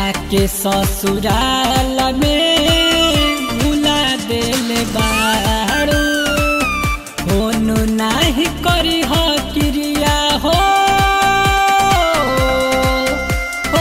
जाके ससुराल में भुला दिल बारू फोन नाही करी हो क्रिया हो हो।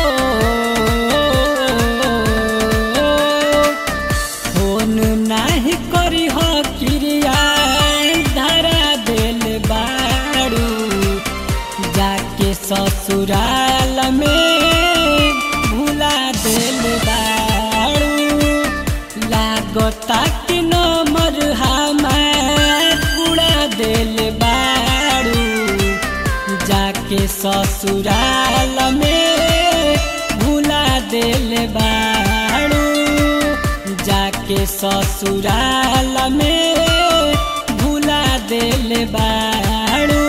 फोन नाही करी हो क्रिया धरा दिल बारू जाके ससुराल में भुला दिल बारू लागता कि नमर हमार उड़ा दिल बारू जाके ससुराल में भुला दिल बारू जाके ससुराल में भुला दिल बारू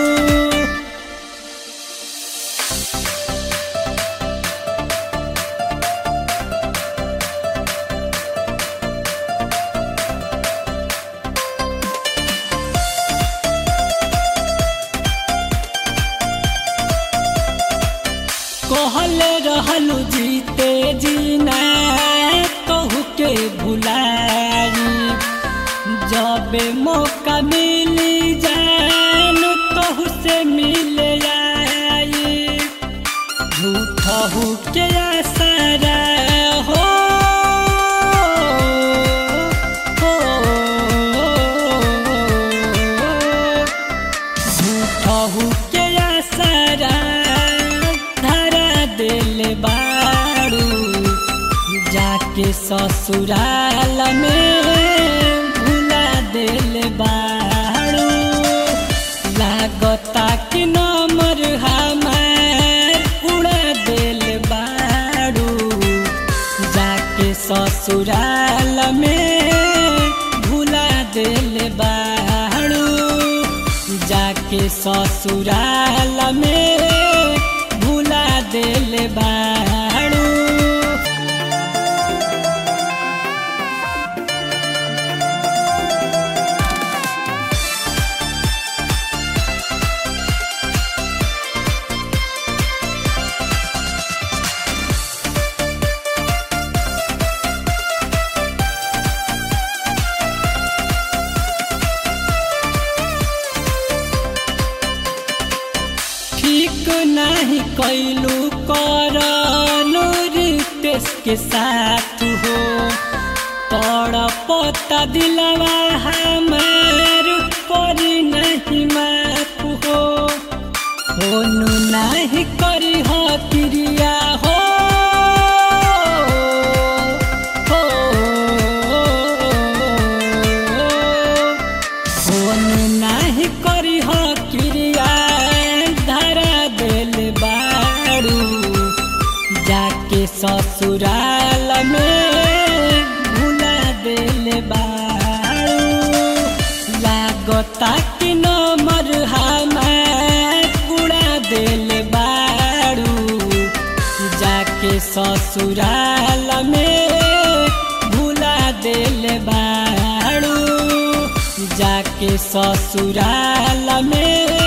कहल रहलू जीते जीना कहू के भुलाई जब मौका मिली जान कहू से मिल आई झूठ हो के आसारा हो हो झूठहू के आसारा धरा दिल बारू जाके ससुराल में भुला दिल बारू लागता कि नमर हमार उड़ा दिल बारू जाके ससुराल में भुला दिल बारू जाके ससुराल में भुला दिल बारू ठीक नहीं कैलू करनु रितेश के साथ हो तड़पता दिलवा हमार करी नहीं माफ हो होनु नहीं करी हो क्रिया हो हो फोन नाही करी हो क्रिया धरा दिल बारू जाके ससुराल में भुला दिल बारू लागता कि नमर हमार उड़ा दिल बारू जाके ससुराल में भुला दिल बारू जाके ससुराल में